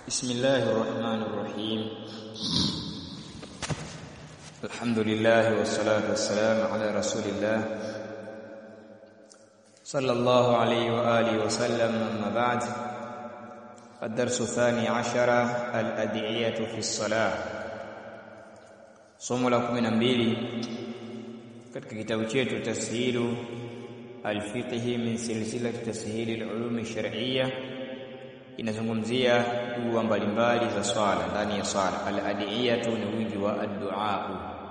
بسم الله الرحمن الرحيم الحمد لله والصلاة والسلام على رسول الله صلى الله عليه وآله وسلم أما بعد الدرس الثاني عشر الأدعية في الصلاة somo la 12 katika kitabu chetu tashilu alfiqhi min silsilati tashili alulum shar'iyya inazungumzia dua mbalimbali za swala ndani ya swala aladiyatu ni wingi wa addu'a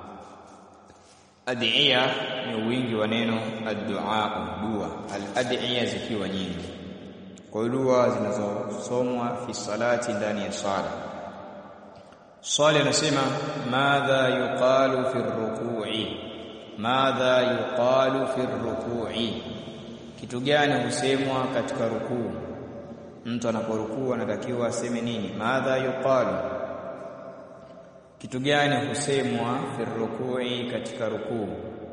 adiya ni wingi wa neno addu'a dua aladiya zikiwa nyingi kwa dua zinazosomwa fi salati ndani ya swala swali anasema madha yuqalu fi ruku'i madha yuqalu fi ruku'i kitu gani husemwa katika rukuu mtu anaporukuu anatakiwa aseme nini madha yuqalu kitu gani husemwa fi ruku'i katika rukuu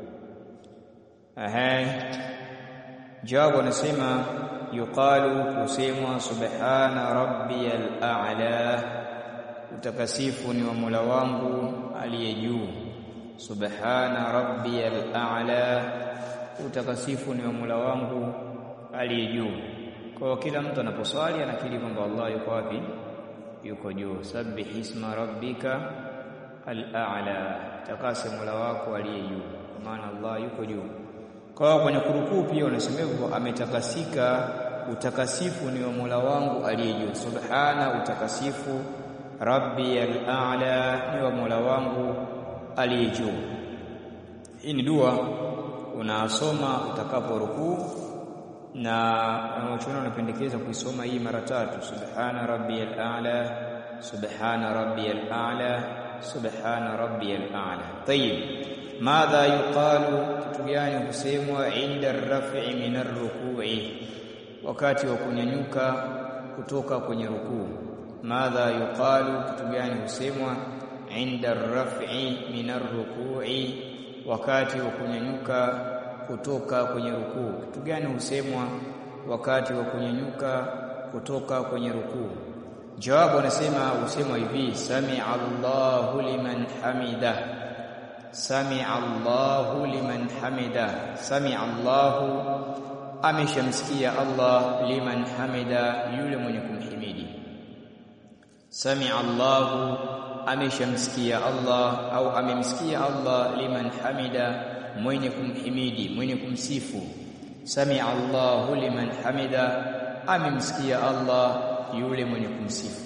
ehe jawabu anasema yuqalu husemwa subhana rabbiyal a'la utakasifu ni wa Mola wangu aliye juu subhana rabbiyal a'la utakasifu ni wa Mola wangu aliye juu kwa kila mtu anaposwali anakiri kwamba Allah yuko wapi yuko juu sabbih isma rabbika al-a'la takase Mola wako aliye juu kwa maana Allah yuko juu kwa kwenye kurukuu pia unasema hivyo ametakasika utakasifu ni wa Mola wangu aliye juu subhana utakasifu rabbi al-a'la ni wa Mola wangu aliye juu hii ni dua unasoma utakapo rukuu na wanachuoni wanapendekeza kuisoma hii mara tatu subhana rabbiyal a'la subhana rabbiyal a'la subhana rabbiyal a'la tayib madha yuqalu kitu gani husemwa inda ar-raf'i min ar-ruku'i wakati wa kunyanyuka kutoka kwenye rukuu madha yuqalu kitu gani husemwa inda ar-raf'i min ar-ruku'i wakati wa kunyanyuka kutoka kwenye rukuu kitu gani husemwa wakati wa kunyanyuka kutoka kwenye rukuu jawabu anasema husemwa hivi sami Allahu liman hamida sami Allahu liman hamida sami Allahu ameshamsikia Allah liman hamida yule mwenye kumhimidi sami Allahu ameshamsikia Allah au amemsikia Allah liman hamida mwenye kumhimidi mwenye kumsifu sami Allahu liman hamida amemsikia Allah yule mwenye kumsifu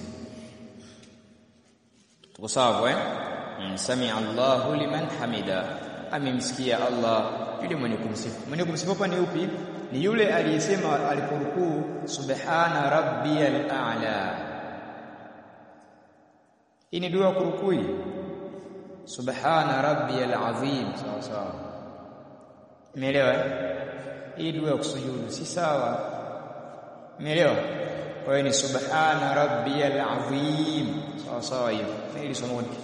tuko sawa eh sami Allahu liman hamida amemsikia Allah yule mwenye kumsifu mwenye kumsifu hapa ni upi ni yule aliyesema aliporukuu subhana rabbiyal a'la hii ni dua kurukui subhana rabbiyal azim sawa sawa Umeelewa? Hii dua ya kusujudu si sawa. Umeelewa? Kwa hiyo ni subhana rabbiyal azim. Sawa sawa hiyo. Hili somo ni.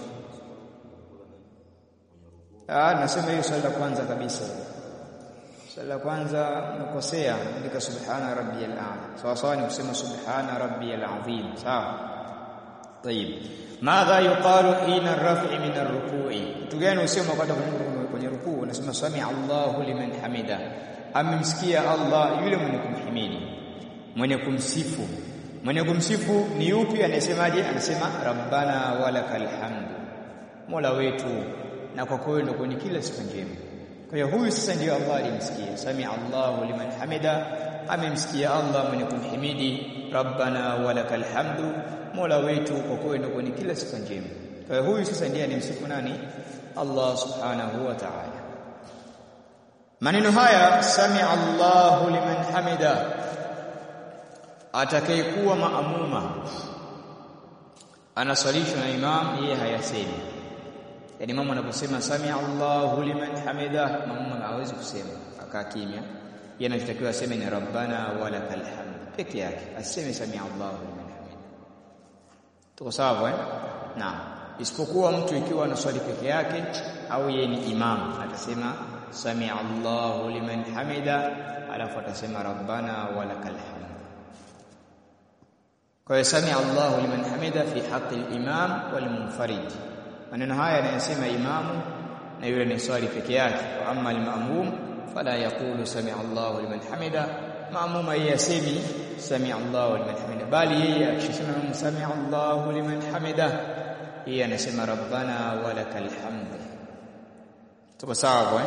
Ah, nasema hiyo swali la kwanza kabisa. Swali la kwanza nakosea, andika subhana rabbiyal a'la. Sawa sawa ni kusema subhana rabbiyal azim. Sawa. Tayib. Madha yuqalu hina ar-raf'i min ar-ruku'i? Kitu gani usema wakati kwenye rukuu unasema sami Allahu liman hamida. Amemsikia Allah yule mwenye kumhimidi, mwenye kumsifu. Mwenye kumsifu ni yupi anasemaje? Anasema rabbana walakal hamdu. Mola wetu na kwa kweli ndio kwenye kila sifa njema. Kwa hiyo huyu sasa ndiyo Allah alimsikia. Sami Allahu liman hamida. Amemsikia Allah mwenye kumhimidi, rabbana walakal hamdu. Mola wetu kwa kweli ndio kwenye kila sifa njema. Kwa hiyo huyu sasa ndiye anemsifu nani? Allah subhanahu wa ta'ala. Maneno haya sami Allahu liman hamida, atakayekuwa maamuma anaswalishwa na imam, yeye hayasemi. Yaani imamu anaposema sami Allahu liman hamida, maamuma hawezi kusema, akaa kimya. Yeye anatakiwa aseme ni rabbana walakal hamd peke yake, aseme sami Allahu liman hamida. Tuko sawa eh? Naam isipokuwa mtu ikiwa anaswali peke yake au yeye ni imam atasema sami Allahu liman hamida alafu atasema rabbana walakal hamd kwa hiyo samia Allahu liman hamida fi haqqi al-imam wal munfarid maneno haya yanayosema imamu na yule ni swali peke yake wa amma al-ma'mum fala yaqulu samia Allahu liman hamida ma'mum yasemi samia Allahu liman hamida bali yeye akisema samia Allahu liman hamida yeye anasema rabbana walakal hamd tuko sawa kwa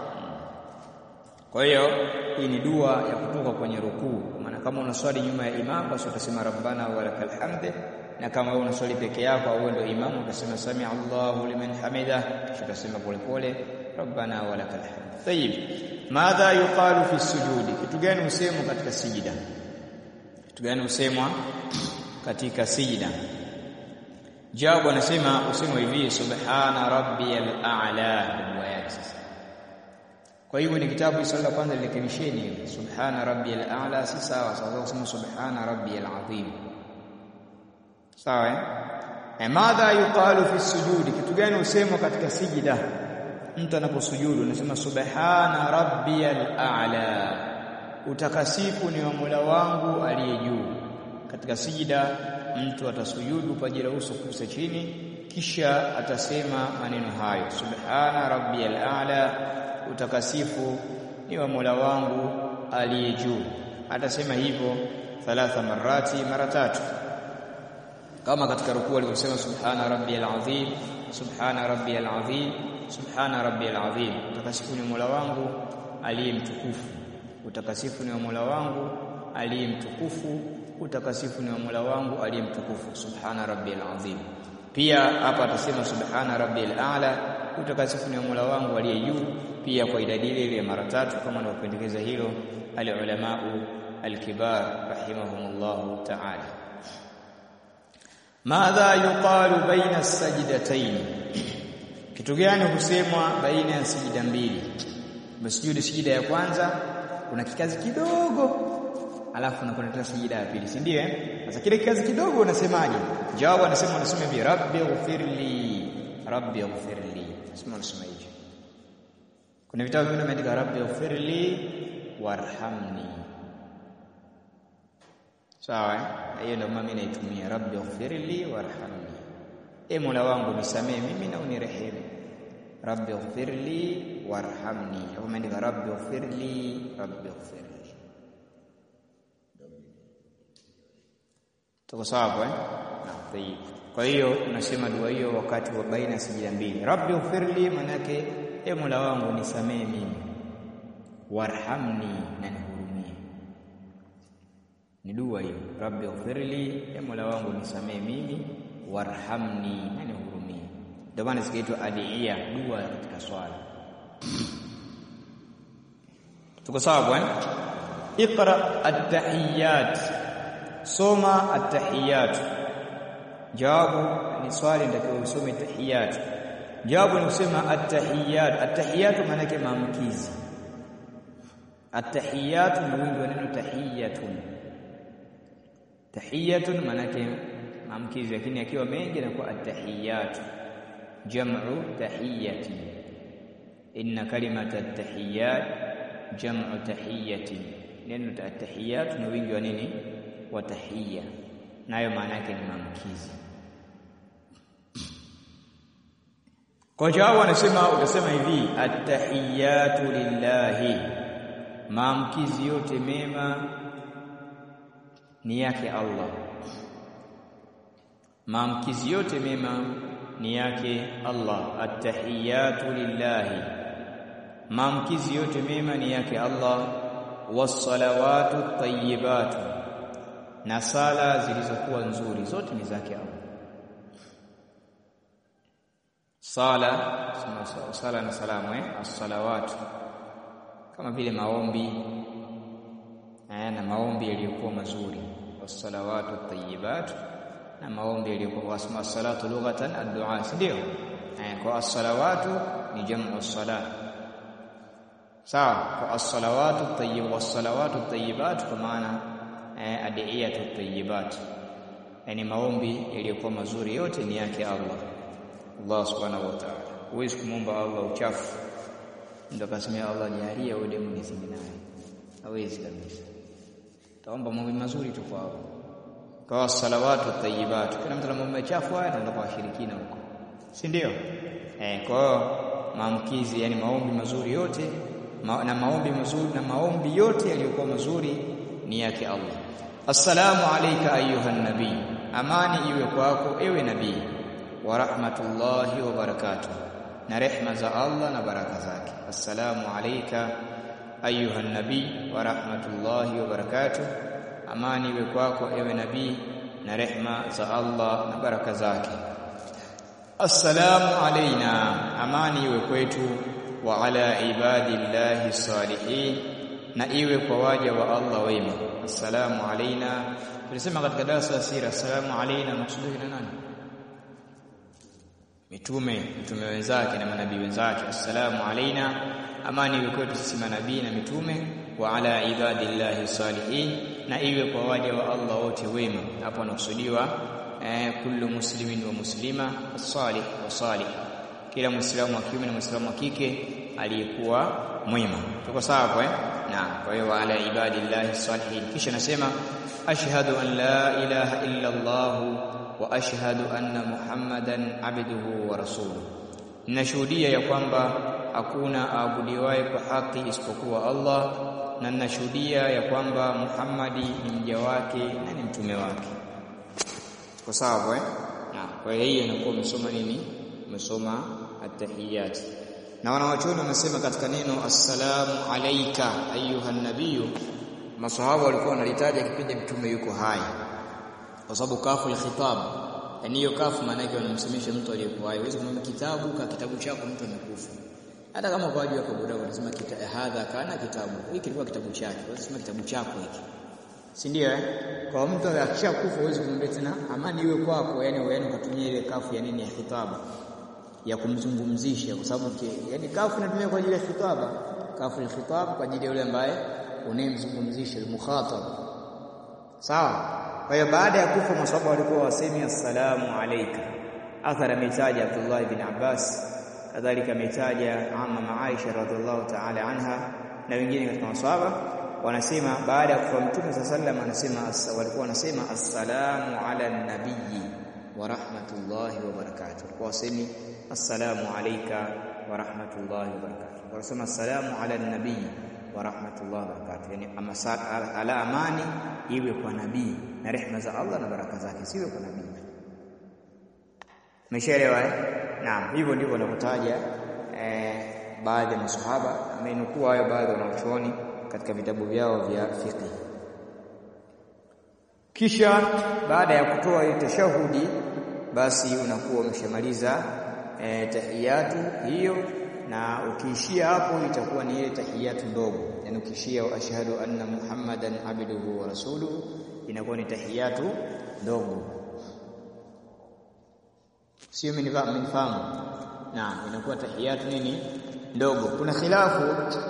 kwa hiyo hii ni dua ya kutoka kwenye rukuu maana kama unaswali nyuma ya imam basi utasema rabbana walakal hamd na kama wewe unaswali peke yako au ndio imamu utasema sami Allahu liman hamida kisha utasema polepole rabbana walakal hamd tayib madha yuqalu fi sujudi kitu gani usemwa katika sijida kitu gani usemwa katika sijida jawabu anasema usemwa hivi subhana rabbiyal a'la dua yake sasa kwa hivyo ni kitabu swali la kwanza lirekebisheni subhana rabbiyal a'la si sawa sawa kusema subhana rabbiyal azim sawa eh madha yuqalu fi sujudi kitu gani usemwa katika sijida mtu anaposujudu anasema subhana rabbiyal a'la utakasifu ni wa Mola wangu aliye juu katika sijida mtu atasujudu paji la uso kusa chini kisha atasema maneno hayo subhana rabbiyal a'la utakasifu ni wa Mola wangu aliye juu atasema hivyo thalatha marati mara tatu kama katika rukuu alivyosema subhana rabbiyal azim subhana rabbiyal azim subhana rabbiyal azim utakasifu ni Mola wangu aliye mtukufu utakasifu ni wa Mola wangu aliye mtukufu utakasifu ni wa Mola wangu aliye mtukufu subhana rabbiyal azim pia hapa atasema subhana rabbiyal a'la utakasifu ni wa Mola wangu aliye juu pia kwa idadi ile ile mara tatu kama anavyopendekeza hilo al-ulamau al-kibar rahimahumullahu ta'ala madha yuqalu baina as-sajdatayn kitu gani husemwa baina ya sijida mbili msujudi sijida ya kwanza una kikazi kidogo alafu unakwenda sijida ya pili si ndio eh sasa kile kikazi kidogo unasemaje jawabu anasema unasema bi rabbi ighfirli rabbi ighfirli sema unasema hicho kuna vitabu vingine vimeandika rabbi ighfirli warhamni sawa hiyo ndio mimi naitumia rabbi ighfirli warhamni e mola wangu nisamee mimi na unirehemu rabbi ighfirli warhamni hapo imeandika rabbi ighfirli rabbi ighfirli tuko sawa eh kwa hiyo unasema dua hiyo wakati wa baina sijida mbili rabbi ighfirli manake e mola wangu nisamee mimi warhamni na nihurumie ni dua hiyo rabbi ighfirli e mola wangu nisamee mimi warhamni na nihurumie ndio maana zikaitwa adiia dua katika swala tuko sawa bwana iqra at-tahiyat soma at-tahiyat jawabu ni swali ndio usome tahiyat jawabu ni kusema at-tahiyat at-tahiyat maana yake maamkizi at-tahiyat ni wingi wa neno tahiyatun tahiyatun maana yake maamkizi lakini akiwa mengi inakuwa at-tahiyat jam'u tahiyati inna kalimata at-tahiyat jam'u tahiyati neno at-tahiyat ni wingi wa nini wa tahiyya nayo maana yake ni maamkizi kwa jawabu anasema utasema hivi at-tahiyatu lillahi maamkizi yote mema ni yake Allah maamkizi yote mema ni yake Allah at-tahiyatu lillahi maamkizi yote mema ni yake Allah was-salawatu tayyibatu na sala zilizokuwa nzuri zote ni zake Allah sala sala na salamu eh as-salawat kama vile maombi eh na maombi yaliyokuwa mazuri was-salawatu tayyibat na maombi yaliyokuwa wasma salatu lughatan ad-du'a ndio eh kwa as-salawatu ni jamu as-salat sawa kwa as-salawatu tayyib was-salawatu tayyibat kwa maana eh adiyatu tayyibat yani maombi yaliyokuwa mazuri yote ni yake Allah Allah subhanahu wa ta'ala huwezi kumwomba Allah uchafu ndio kasemea Allah jalia wewe demu niseme naye hawezi kabisa taomba mambo mazuri tu kwao kwa salawatu tayyibatu kila mtu anamwomba chafu haya anaenda kwa washirikina huko si ndio eh kwa hiyo maamkizi yani maombi mazuri yote ma, na maombi mazuri na maombi yote yaliyokuwa mazuri ni yake Allah assalamu alayka ayuha nabii amani iwe kwako ewe nabii wa rahmatullahi wa barakatuh na rehma za Allah na baraka zake assalamu alayka ayuha nabii wa rahmatullahi wa barakatuh amani iwe kwako ewe nabii na rehma za Allah na baraka zake assalamu alaina amani iwe kwetu wa ala ibadillahi salihin na iwe kwa waja wa Allah wema assalamu alaina tulisema katika darasa la sira assalamu alaina maksuduhi na nani mitume mitume wenzake na manabii wenzake assalamu alaina amani iwe kwetu sisi manabii na mitume wa ala ibadillahi salihin na iwe kwa waja wa Allah wote wema hapo anakusudiwa eh, kullu muslimin wa muslima salih wa salih kila muislamu wa kiume na muislamu wa kike aliyekuwa mwema tuko sawa hapo eh naam kwa hiyo wa ala ibadillahi salihin kisha nasema ashhadu an la ilaha illa Allah wa ashhadu anna muhammadan abduhu wa rasuluhu ninashuhudia ya kwamba hakuna aabudiwaye kwa haki isipokuwa Allah na ninashuhudia ya kwamba Muhammadi ni mja wake na ni mtume wake kwa sawa eh na kwa hiyo inakuwa umesoma nini umesoma at-tahiyat na wanawachuoni wamesema katika neno assalamu alayka ayuha nabiyu maswahaba walikuwa wanalitaja kipindi mtume yuko hai kwa sababu kafu al-khitab yani hiyo kafu maana yake wanamsemesha mtu aliyekuwa hai huwezi kumwambia kitabu ka kitabu chako mtu amekufa hata kama kwa ajili ya kaburi unasema hadha kana kitabu hiki kilikuwa kitabu chake unasema kitabu chako hiki si ndio eh kwa mtu akishakufa huwezi kumwambia tena amani iwe kwako yani wewe ukatumia ile kafu ya nini ya khitaba ya kumzungumzisha kwa sababu yani kafu inatumia kwa ajili ya khitaba kafu al-khitab kwa ajili ya yule ambaye unayemzungumzisha al-mukhatab sawa kwa hiyo baada ya kufa maswahaba walikuwa wasemi assalamu alayka athara mitaja Abdullah ibn Abbas kadhalika ametaja amma Aisha radhiallahu ta'ala anha na wengine katika maswahaba wanasema baada ya kufa mtume sallam anasema walikuwa wanasema assalamu ala nabiyyi wa rahmatullahi wa barakatuh walikuwa wasemi assalamu alayka wa rahmatullahi wa barakatuh wanasema assalamu ala nabiyyi wa rahmatullahi wa barakatuh yani ala amani iwe kwa nabii na rehma za Allah na baraka zake siwe kwa nabii Umeshaelewa eh? Naam, hivyo ndivyo wanavyotaja eh, baadhi ya maswahaba amenukuu hayo baadhi wanachuoni katika vitabu vyao vya fiqh. Kisha baada ya kutoa ile tashahudi basi unakuwa umeshamaliza eh, tahiyatu hiyo na ukiishia hapo itakuwa ni ile tahiyatu ndogo. Yaani ukiishia ashhadu anna Muhammadan abduhu wa rasuluhu inakuwa ni tahiyatu ndogo sio mnifahamu naam inakuwa tahiyatu nini ndogo kuna khilafu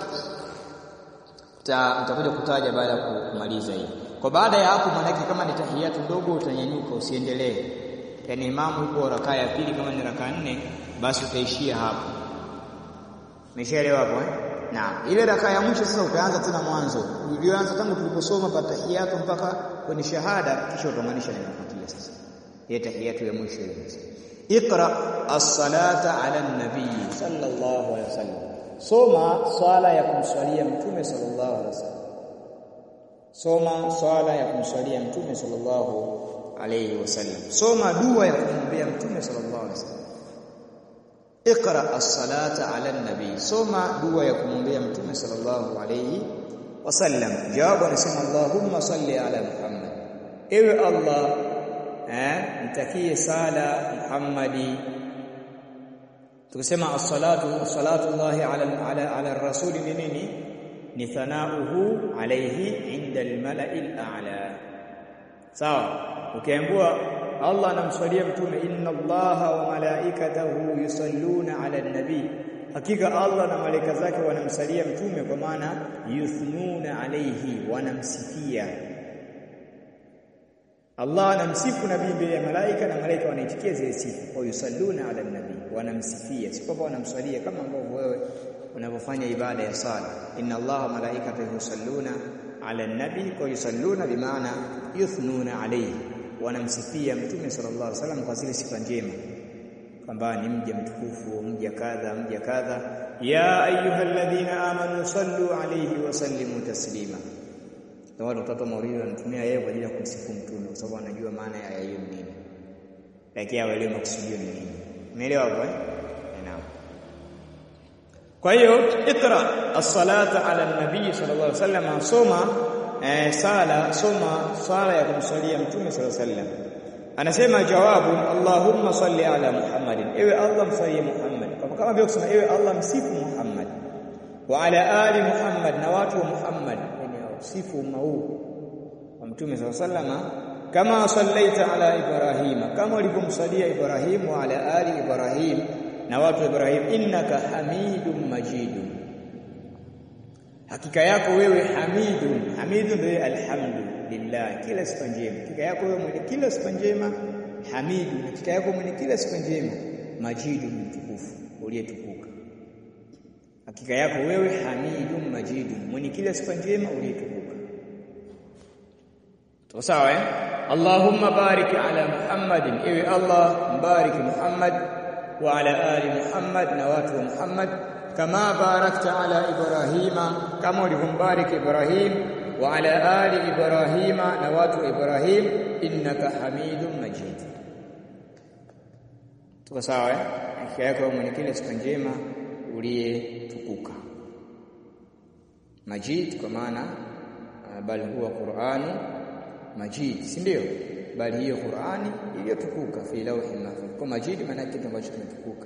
utakuja kutaja baada ya kumaliza hii kwa baada ya hapo maanake kama ni tahiyatu ndogo utanyanyuka usiendelee yani imamu yuko rakaa ya pili kama ni rakaa nne basi utaishia hapo umeshaelewa hapo eh naam ile rakaa ya mwisho sasa utaanza tena mwanzo ulioanza tangu tuliposoma pa tahiyatu mpaka kwenye shahada kisha utamaanisha ninafuatia sasa ile tahiyatu ya mwisho ile Iqra as-salata ala an-nabii sallallahu alaihi wasallam. Soma swala ya kumswalia mtume sallallahu alaihi wasallam. Soma swala ya kumswalia mtume sallallahu alaihi wasallam. Soma dua ya kumwombea mtume sallallahu alaihi wasallam. Iqra as-salata ala an-nabii. Soma dua ya kumwombea mtume sallallahu alaihi wasallam. Jawabu anasema Allahumma salli ala Muhammad. Ewe Allah eh mtakie sala Muhammadi tukisema as-salatu as-salatu Allah ala ala ala ar-rasul ni nini ni thanauhu alayhi inda al-mala'i al-a'la sawa ukiambiwa Allah anamswalia mtume inna Allaha wa malaikatahu yusalluna ala an-nabi hakika Allah na malaika zake wanamsalia mtume kwa maana yuthnuna alayhi wanamsifia Allah anamsifu nabii mbele ya malaika na malaika wanaitikia zile sifa. Wa yusalluna ala nabii, wanamsifia. Si kwamba wanamswalia kama ambavyo wewe unavyofanya ibada ya sala. Inna Allaha malaikatahu yusalluna ala nabii, kwa yusalluna bimaana yuthnuna alayhi. wanamsifia mtume sallallahu alaihi wasallam kwa zile sifa njema kwamba ni mja mtukufu mja kadha mja kadha ya ayyuhalladhina amanu sallu alayhi wa sallimu taslima na watu watatu maulidi wanatumia yeye kwa ajili ya kumsifu mtume kwa sababu anajua maana ya hiyo nini lakini hawaelewi makusudio ni nini umeelewa hapo eh naam kwa hiyo ikra as-salata ala nabii sallallahu alaihi wasallam soma eh, sala soma sala ya kumsalia mtume sallallahu alaihi wasallam anasema jawabu Allahumma salli ala Muhammadin ewe Allah msalie Muhammad kama kama vile kusema ewe Allah msifu Muhammad wa ala ali Muhammad na watu wa Muhammad yani sifu umma huu wa mtume sallallahu alaihi wasallam kama sallaita ala Ibrahima kama ulivyomsalia Ibrahim wa ala ali Ibrahim na watu wa Ibrahim innaka hamidum majidun hakika yako wewe hamidun hamidun ndio alhamdulillah kila sifa njema hakika yako wewe mwenye kila sifa njema hamidun hakika yako mwenye kila sifa njema majidun mtukufu uliyetukuka hakika yako wewe hamidun majidun mwenye kila sifa njema uliyetukuka tuko sawa eh Allahumma barik ala Muhammadin ewe Allah mbariki Muhammad wa ala ali Muhammad na watu wa Muhammad kama barakta ala Ibrahima kama ulivyombariki Ibrahim wa ala ali Ibrahima na watu wa Ibrahim innaka Hamidum Majid tuko sawa eh hakika yako mwenye kile sifa njema uliyetukuka Majid kwa maana bali huwa Qur'anu Majid si ndio bali hiyo Qur'ani iliyotukuka fi lawhi mahfuz kwa Majid maana kitu ambacho kimetukuka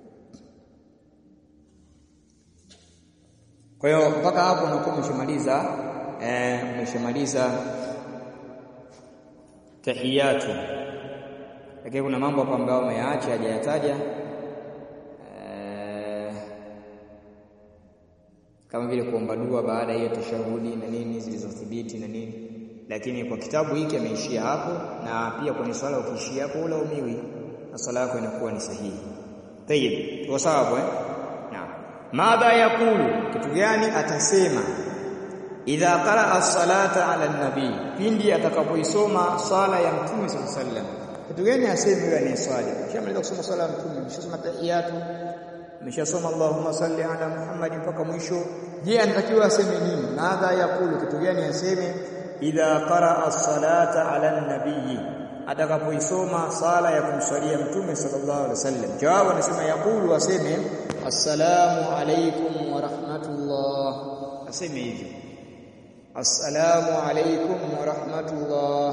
Kwa hiyo mpaka hapo unakuwa umeshamaliza eh umeshamaliza tahiyatu. Lakini kuna mambo hapo ambayo umeyaacha hajayataja eh, kama vile kuomba dua baada ya tashahudi na nini zilizothibiti na nini. Lakini kwa kitabu hiki ameishia hapo na pia kwenye swala ukiishia hapo ulaumiwi na swala yako inakuwa ni sahihi. Tayib, tuko sawa hapo eh? madha yakulu kitu gani atasema idha qaraa as-salata ala nabii pindi atakapoisoma sala ya mtume sallallahu alaihi wasallam kitu gani aseme yule anayeswali kishamaliza kusoma sala ya mtume ameshasoma tahiyatu ameshasoma Allahumma salli ala Muhammad mpaka mwisho je anatakiwa aseme nini madha yakulu kitu gani aseme idha qaraa as-salata ala nabii atakapoisoma sala ya kumswalia mtume sallallahu alaihi wasallam jawabu anasema yaqulu aseme assalamu alaykum wa rahmatullah aseme hivyo assalamu alaykum wa rahmatullah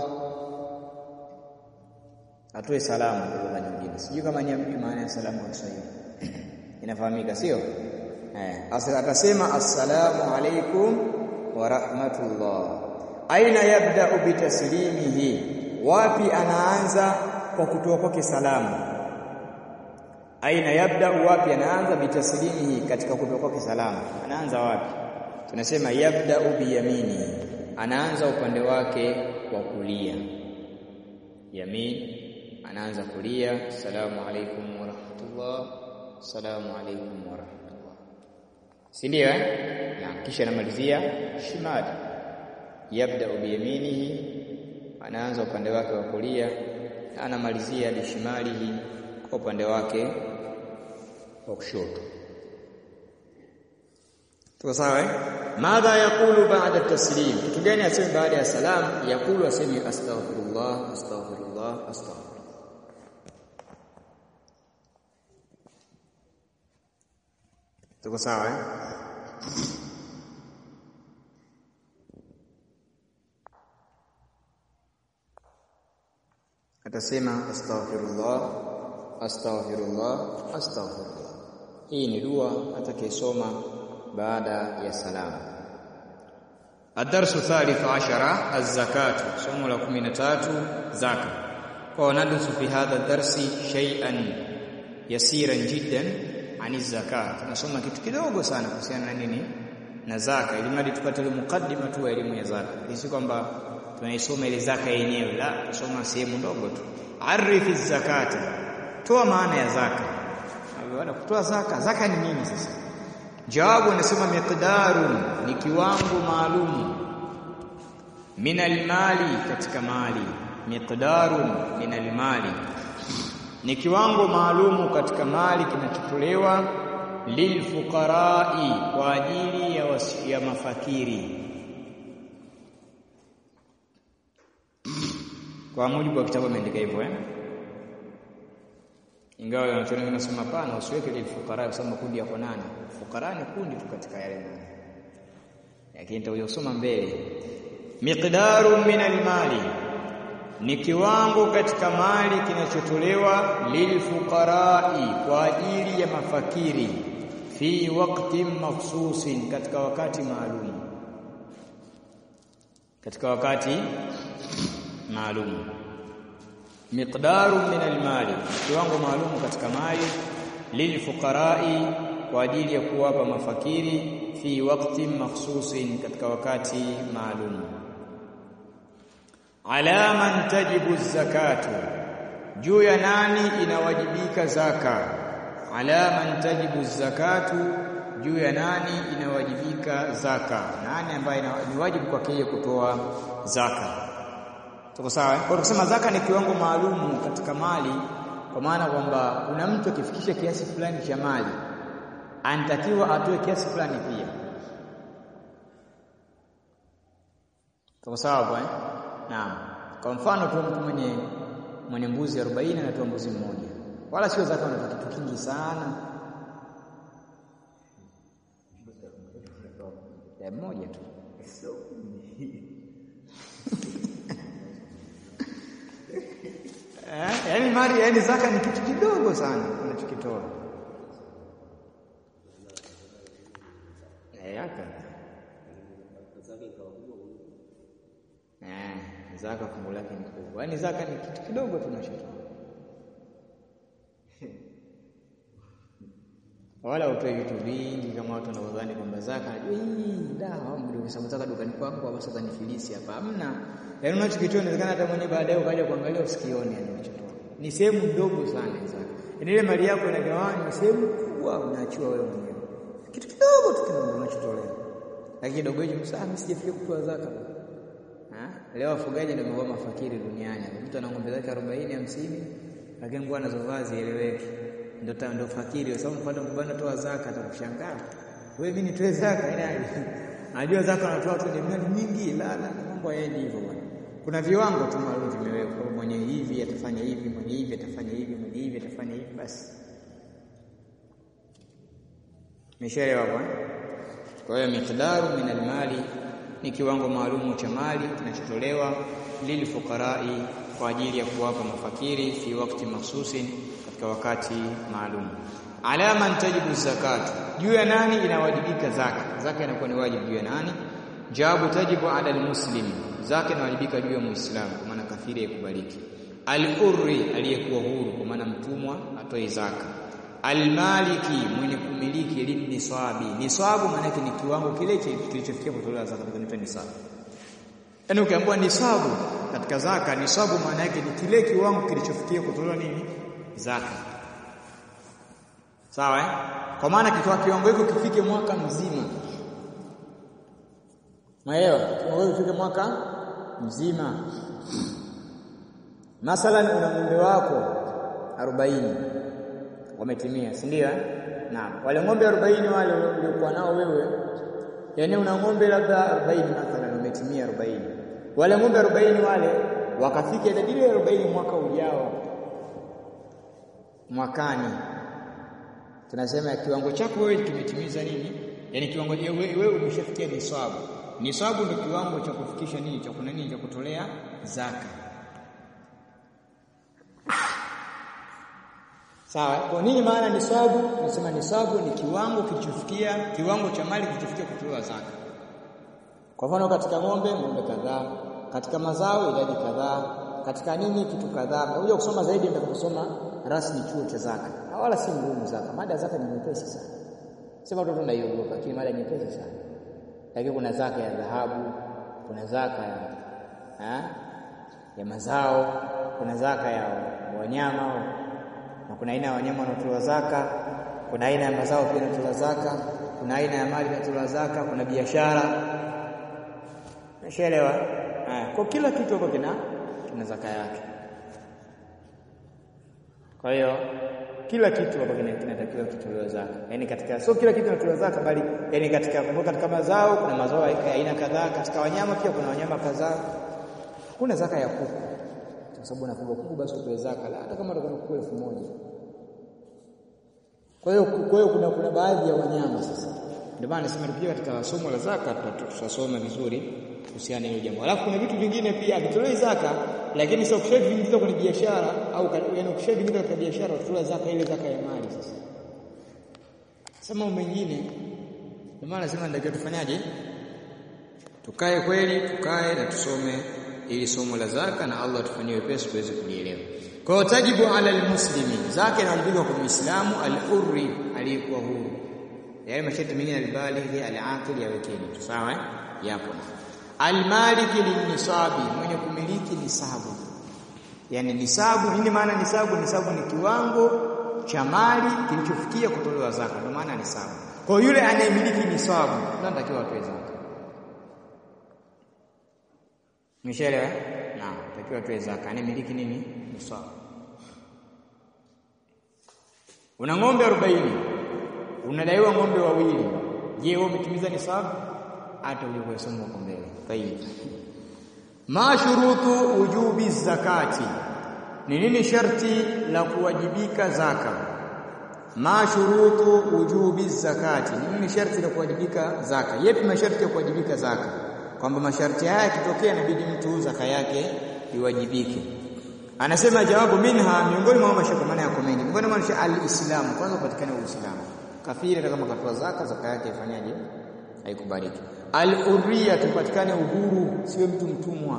atoe salamu kwa lugha nyingine sijui kama ni maana ya salamu kwa Kiswahili inafahamika sio eh atasema assalamu alaykum wa rahmatullah aina yabda bitaslimihi wapi anaanza kwa kutoa kwake salamu aina yabda wapi anaanza bitaslimihi katika kutoa kwake salamu anaanza wapi tunasema yabda biyamini anaanza upande wake wa kulia yamin anaanza kulia salamu alaykum wa rahmatullah salamu alaykum wa rahmatullah si ndio eh na kisha anamalizia shimali yabda biyaminihi anaanza upande wake wa kulia anamalizia bishimalihi kwa upande wake wa kushoto tuko sawa eh madha yakulu ba'da taslim kitu gani aseme baada ya salam yakulu aseme astaghfirullah astaghfirullah astaghfirullah tuko sawa eh atasema astaghfirullah astaghfirullah astaghfirullah hii ni dua atakayesoma baada ya salamu Adarsu thalith ashara az-zakatu somo la 13 zaka kwa nadusu fi hadha darsi shay'an yasiran jiddan ani zakat tunasoma kitu kidogo sana kuhusiana na nini na zaka ili mradi tupate ile mukaddima tu elimu ya zaka si kwamba tunaisoma ile zaka yenyewe la tusoma sehemu ndogo tu arifi zakata toa maana ya zaka wala kutoa zaka zaka ni nini sasa jawabu anasema miqdarun ni kiwango maalum min almali katika mali miqdarun min almali ni kiwango maalumu katika mali kinachotolewa lilfuqarai kwa ajili ya, wasi, ya mafakiri kwa mujibu wa kitabu ameandika hivyo eh ingawa wanachuoni wanasema hapana usiweke lilfuqara kwa sababu makundi yako nane fukara ni kundi tu katika yale nane lakini nitakuja kusoma mbele miqdaru min almali ni kiwango katika mali kinachotolewa lilfuqarai kwa ajili ya mafakiri fi waqtin makhsusin katika wakati maalum katika wakati maalum miqdaru min almali kiwango maalum katika mali lilfuqarai kwa ajili ya kuwapa mafakiri fi waqtin makhsusin katika wakati maalum ala man tajibu zakatu juu ya nani inawajibika zaka ala man tajibu zakatu juu ya nani inawajibika zaka nani ambaye ni wajibu kwake yeye kutoa zaka tuko sawa kwa kusema zaka ni kiwango maalumu katika mali kwa maana kwamba kuna mtu akifikisha kiasi fulani cha mali anatakiwa atoe kiasi fulani pia tuko sawa bwana Naam. Kwa mfano tu mtu mwenye mwenye mbuzi 40 anatoa mbuzi mmoja. Wala sio zaka anatoa kitu kingi sana. Ya mmoja tu. Eh, yani mali yani zaka ni kitu kidogo sana unachokitoa. Eh, yaka. Eh, zaka fungu lake ni kubwa. Yaani zaka ni kitu kidogo tunachotoa. Wala utoe vitu vingi kama watu wanaodhani kwamba zaka hii dawa mdo kwa sababu zaka dukani kwako basi utanifilisi hapa. Hamna. Yaani unachokitoa inawezekana hata mwenyewe baadaye ukaja kuangalia usikione yani unachotoa. Ni sehemu ndogo sana zaka. Yaani ile mali yako inagawanywa sehemu kubwa unaachiwa wewe mwenyewe. Kitu kidogo tu kile unachotolea. Lakini kidogo hicho msami sijafikia kutoa zaka. Leo wafugaji ndio wamekuwa mafakiri duniani. Mtu ana ng'ombe zake 40 50, lakini nguo anazovaa zieleweke. Ndio ndio fakiri kwa sababu mpaka mbona toa zaka atakushangaa. Wewe mimi nitoe zaka yani Anajua zaka anatoa tu ni mali nyingi la la mambo hayaendi hivyo bwana. Kuna viwango tu maalum vimewekwa. Mwenye hivi atafanya hivi, mwenye hivi atafanya hivi, mwenye hivi atafanya hivi basi. Meshaelewa bwana? Kwa hiyo miqdaru min almali ni kiwango maalumu cha mali kinachotolewa lilfuqarai kwa ajili ya kuwapa mafakiri fi wakati mahsusin katika wakati maalum. Ala man tajibu zakatu, juu ya nani inawajibika zaka? Zaka inakuwa ni wajibu juu ya nani? Jawabu tajibu ala almuslim, zaka inawajibika juu ya muislamu, kwa maana kafiri yakubaliki. Al-hurri, aliyekuwa huru, kwa maana mtumwa atoe zaka. Almaliki, mwenye kumiliki linisabi. Nisabu maana yake ni kiwango kile kilichofikia kutolewa zaka, kinaitwa nisabu. Yaani ukiambiwa nisabu katika zaka, nisabu maana yake ni kile kiwango kilichofikia kutolewa nini? Zaka. Sawa eh? Kwa maana kitoa kiwango hiko kifike mwaka mzima. Maelewa? Kiwango hiko kifike mwaka mzima. Mathalan una ng'ombe wako 40 wametimia, si ndio? Naam. Wale ng'ombe 40 wale uliokuwa nao wewe, yaani una ng'ombe labda 40 mathalan wametimia 40. Wale ng'ombe 40 wale wakafika idadi ile 40 mwaka ujao. Mwakani tunasema kiwango chako wewe kimetimiza nini? Yaani kiwango wewe umeshafikia nisabu. Nisabu ndio kiwango cha kufikisha nini? Cha kuna nini? Cha kutolea zaka. Sawa? Kwa nini maana nisabu? Tunasema nisabu ni kiwango kilichofikia kiwango cha mali kilichofikia kutolewa zaka. Kwa mfano katika ng'ombe, ng'ombe kadhaa, katika mazao idadi kadhaa, katika nini kitu kadhaa. Unakuja kusoma zaidi nitakusoma rasmi chuo cha zaka. Na wala si ngumu zaka. Mada ya zaka ni nyepesi sana. Sema watoto naiogopa, lakini mada nyepesi sana. Lakini kuna zaka ya dhahabu, kuna zaka ya ha? ya mazao, kuna zaka ya wanyama na kuna aina ya wanyama wanaotolewa zaka, kuna aina ya mazao pia yanatolewa zaka, kuna aina ya mali inatolewa zaka, kuna biashara. Nashaelewa? Kwa kila kitu hapo kina kina zaka yake. Kwa hiyo kila kitu hapa kinatakiwa kitolewe zaka, yaani katika sio kila kitu kinatolewa zaka, bali yaani katika kumbuka, katika mazao kuna mazao ya aina kadhaa, katika wanyama pia kuna wanyama kadhaa. Hakuna zaka ya kuku kwa sababu unafuga kuku, basi utoe zaka la hata kama utakuwa kuku elfu moja. Kwa hiyo kwa hiyo kuna kuna baadhi ya wanyama sasa, ndio maana nasema tukija katika somo la zaka tutasoma vizuri kuhusiana na hilo jambo. Alafu kuna vitu vingine pia havitolewi zaka, lakini sio ukishaviingiza kwenye biashara au yaani ukishaviingiza katika biashara utatoa zaka ile zaka ya mali. Sasa sema mambo mengine, ndio maana nasema ndio tufanyaje, tukae kweli, tukae na tusome ili somo la zaka, na Allah tufanyie wepesi tuweze kulielewa. Kwa hiyo tajibu ala almuslimi, zaka inawajibika kwa muislamu al-hurri aliyekuwa huru, yaani masharti mengine albalighi al-aqil yawekeni tu, sawa eh? yapo almaliki linisabi, mwenye kumiliki nisabu. Yani nisabu, nini maana nisabu? Nisabu ni kiwango cha mali kilichofikia kutolewa zaka, ndio maana nisabu. Kwa hiyo yule anayemiliki nisabu anatakiwa atoe zaka. Umeshaelewa? Naam, anatakiwa atoe zaka. Anayemiliki nini? Nisabu. Una ng'ombe 40 unadaiwa ng'ombe wawili. Je, wewe umetimiza nisabu? hata ulivyosoma huko mbele. Tayib. Ma shurutu wujubi zakati, ni nini sharti la kuwajibika zaka? Ma shurutu wujubi zakati, ni nini sharti la kuwajibika zaka? Yepi masharti ya kuwajibika zaka? Kwamba masharti haya yakitokea inabidi mtu zaka yake iwajibike. Anasema jawabu minha, miongoni mwa mashakamana yako mengi, miongoni mwa al-Islamu, kwanza upatikane Uislamu. Kafiri hata kama katoa zaka, zaka yake ifanyaje? Haikubaliki. Al-hurriya, tupatikane uhuru, siwe mtu mtumwa.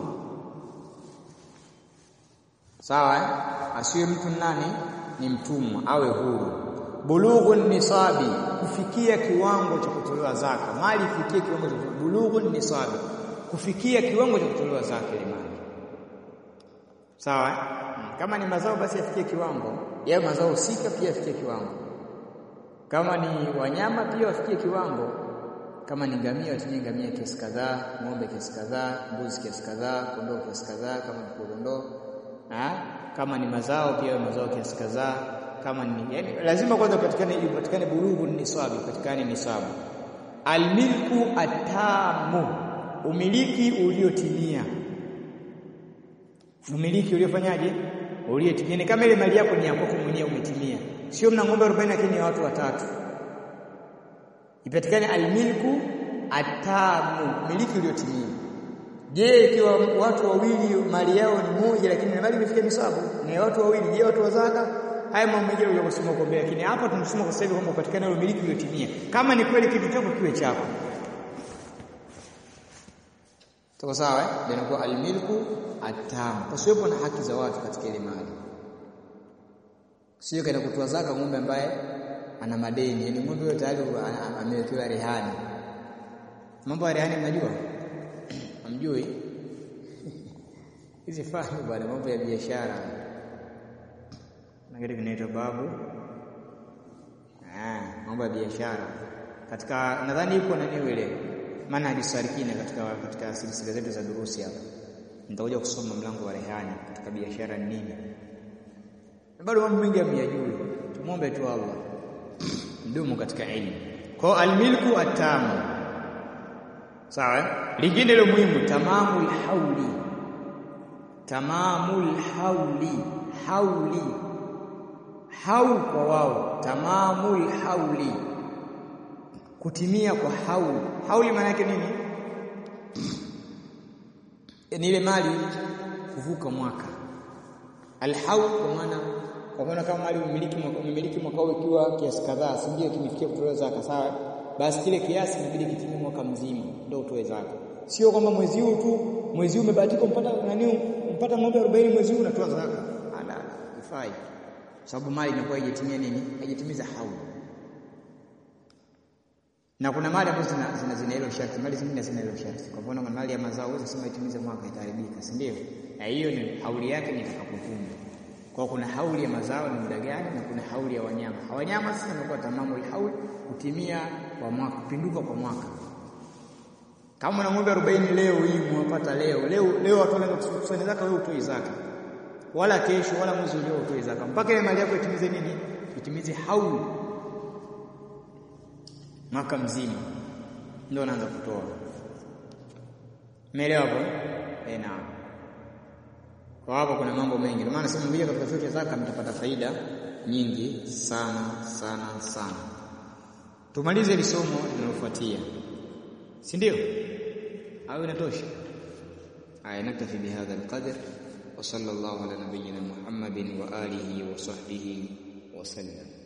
Sawa eh? Asiwe mtu nani? Ni mtumwa, awe huru. Bulughu nisabi, kufikia kiwango cha kutolewa zaka. Mali ifikie kiwango cha bulughu nisabi, kufikia kiwango cha kutolewa zaka ile mali. Sawa eh? Kama ni mazao basi yafikie kiwango, yale mazao husika pia yafikie kiwango. Kama ni wanyama pia wafikie kiwango kama ni ngamia watumie ngamia kiasi kadhaa, ng'ombe kiasi kadhaa, mbuzi kiasi kadhaa, kondoo kiasi kadhaa, kama ni kondoo. Kama ni mazao pia mazao kiasi kadhaa, kama ni yani, lazima kwanza patikane ipatikane bulughu niswabi, patikane nisabu. Almilku atamu, umiliki uliotimia. Umiliki uliofanyaje? Uliotimia. Ni kama ile mali yako ni yako mwenyewe umetimia, sio mna ng'ombe 40 lakini ni watu watatu ipatikane almilku atamu, miliki uliotimia. Je, ikiwa watu wawili mali yao ni moja, lakini mali imefikia nisabu na watu wawili, je, watu wa zaka? Haya mambo mengine ya kusema kwa mbele, lakini hapa tunasema kwa sasa hivi kwamba upatikane ule miliki uliotimia. Kama ni kweli kitu chako kiwe chako, tuko sawa eh? Ndio inakuwa almilku atamu, pasiwepo na haki za watu katika ile mali, sio kaenda kutoa zaka ng'ombe ambaye ana madeni, yani ng'ombe huyo tayari amewekewa rehani. Mambo ya rehani mnajua? Hamjui? Hizi fahamu bwana, mambo ya biashara na kitu kinaitwa babu. Ah, mambo ya biashara katika, nadhani yuko nani ile maana hadisarikina katika katika silsila zetu za durusi hapa, nitakuja kusoma mlango wa rehani katika biashara ni nini. Bado mambo mengi hamyajui, tumwombe tu Allah mdumu katika elimu. Kwa almilku atamu, sawa. Lingine lo muhimu, tamamul hauli, tamamul hauli, hauli haul kwa wao, tamamul hauli, kutimia kwa hauli. Hauli maana yake nini? Ni ile mali kuvuka mwaka. Alhaul kwa maana kwa maana kama mali umiliki mwaka umiliki mwaka huu ikiwa kiasi kadhaa, si ndio kimefikia kutolewa zaka, sawa? Basi kile kiasi inabidi kitimie mwaka mzima ndio utoe zaka. Sio kwamba mwezi huu tu, mwezi huu umebahatika mpata nani, mpata ng'ombe 40 mwezi huu unatoa zaka. Ala, ifai. Sababu mali inakuwa haijatimia nini? Haijatimiza hauli. Na kuna mali ambazo zina zina, zina hilo sharti, mali zingine zina hilo sharti. Kwa mfano mali ya mazao huwezi sema itimize mwaka itaharibika, si ndio? Na hiyo ni hauli yake ni itakapovunwa. Kwa kuna hauli ya mazao ni muda gani na kuna hauli ya wanyama. Wanyama sasa inakuwa tamamu hauli kutimia kwa mwaka, kupinduka kwa mwaka. Kama una ng'ombe 40 leo hii mwapata leo. Leo leo watu wanaanza kukusanya zaka wewe utoi zaka. Wala kesho wala mwezi ujao utoi zaka. Mpaka ile mali yako itimize nini? Itimize hauli. Mwaka mzima. Ndio unaanza kutoa. Umeelewa hapo? Eh, naam. Kwa hapo kuna mambo mengi. Ndio maana sema mmoja katika fiqh zaka mtapata faida nyingi sana sana sana. Tumalize hili somo linalofuatia. Si ndio? Au inatosha? Aya naktafi bihadha alqadr wa sallallahu ala nabiyyina Muhammadin wa alihi wa sahbihi wa sallam.